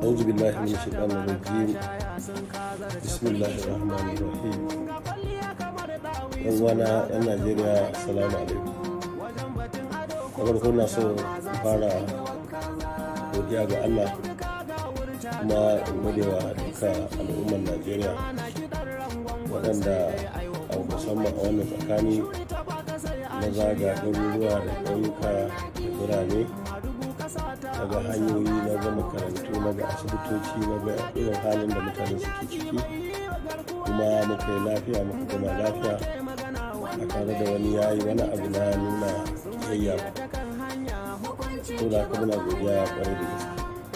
أعوذ بالله من الشيطان الرجيم بسم الله الرحمن الرحيم yan wana yan najeriya salamu alaikum da farko na so fara godiya ga allah kuma in gode wa duka al'ummar najeriya waɗanda a musamman a wannan tsakani na zaga garuruwa da ƙauyuka da birane daga hanyoyi na ga makarantu na ga asibitoci na ga irin halin da mutane suke ciki kuma muka yi lafiya muka gama lafiya a tare da wani yayi wani abu na nuna yayya ko da haka muna godiya kwarai da gaske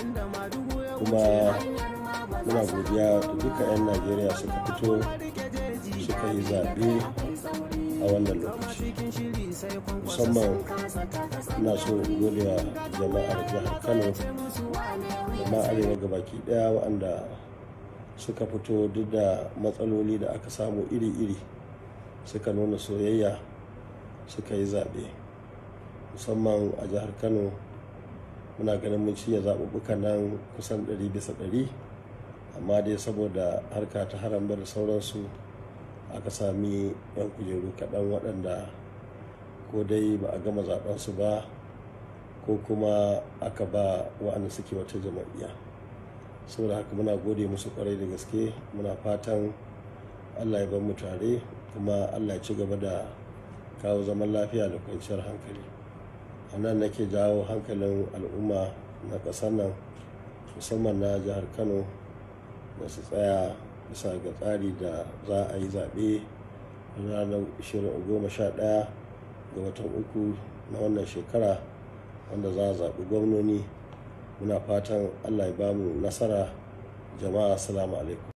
kuma muna godiya da duka 'yan najeriya suka fito suka yi zaɓe a wannan lokaci musamman ina so gode wa jama'ar jihar kano da ma arewa gabaki daya waɗanda suka fito duk da matsaloli da aka samu iri-iri suka nuna soyayya suka yi zaɓe musamman a jihar kano muna ganin mun ciye zaɓuɓɓukan nan kusan 100 bisa 100 amma dai saboda harka ta harambar da sauransu aka sami 'yan kujeru kaɗan waɗanda ko dai ba a gama zaɓensu ba ko kuma aka ba wa'anda suke wata jama'iyya saboda haka muna gode musu kwarai da gaske muna fatan allah ya mu tare kuma allah ya ci gaba da kawo zaman lafiya da kwanciyar hankali a nan nake jawo hankalin al'umma na ƙasar nan musamman na jihar kano da su tsaya bisa ga tsari da za a yi zaɓe ranar 11 ga watan uku na wannan shekara wanda za a zaɓi gwamnoni muna fatan allah ya bamu nasara jama'a assalamu alaikum